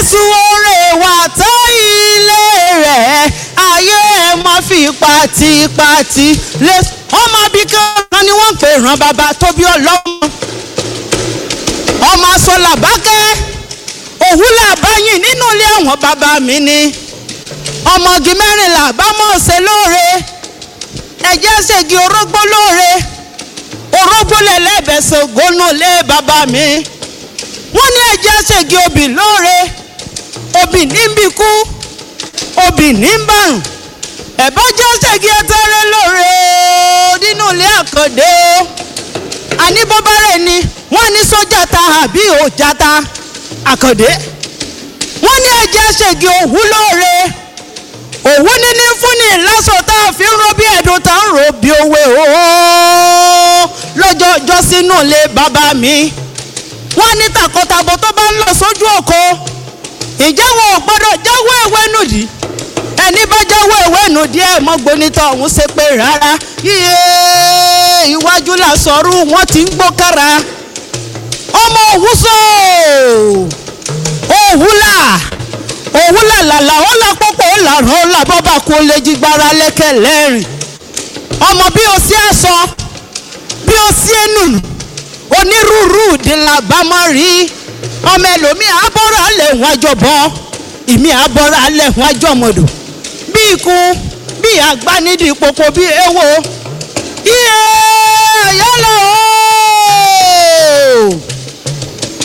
jésù oore wà tó ilé rẹ̀ ayé ẹ̀ má fi pàtìpàtì lé ọmọ abíkan ni wọ́n ń pè ràn bàbá tó bí ọlọ́mọ ọmọ sọlá bákẹ́ òwúlà báyìí nínú ilé àwọn bàbá mi ni ọmọge mẹ́rìnlá bámọ̀ ṣe lóore ẹ̀jẹ̀ ṣègi orógbó lóore orógbó lẹ́lẹ́bẹ̀ẹ́sẹ̀ gónú lé bàbá mi wọ́n ní ẹ̀jẹ̀ ṣègi obì lóore obì níbi kú obì níbàrùn ẹ̀bọ́jọ́ ṣègi ẹtẹ́rẹ́ lóore nínú ilé àkàndé àní bọ́bá rẹ̀ ni wọ́n ní sójà ta àbí òjà ta àkàndé wọ́n ní ẹ̀jẹ̀ ṣègi òwú lóore òwú níní fúnni lásán tá a fi ń ro bí ẹ̀dùn tá ń ro bí òwe ooo lọ́jọ́ ọjọ́ sínú ilé bàbá mi wọ́n ní tàkọtàbọ̀ tó bá ń lọ sójú òko ìjẹ́ wọn ò gbọ́dọ̀ jáwé ìwé nùdí ẹni bá jáwé ìwé nùdí ẹ̀ mọ́ gbonítọ̀ ọ̀hún ṣe pé rárá yíyé iwájú làṣọrú wọn ti ń gbókára ọmọ òwúso òwúlà òwúlà làlà ó là pọ́pọ́ ó là rán ó là bọ́bà kó lè jí gbára lẹ́kẹ̀ lẹ́rìn ọmọ bí o sí aṣọ bí o sí ẹnu onírúurú ìdílà bá mọ́ rí ọmọ ẹlòmíì abọ́rọ̀ alẹ̀ wọn àjọbọ ìmí abọ́rọ̀ alẹ̀ wọn àjọmọ̀dò bí ikú bí àgbánídìí popo bí ewo iye ayọ́lọ́ o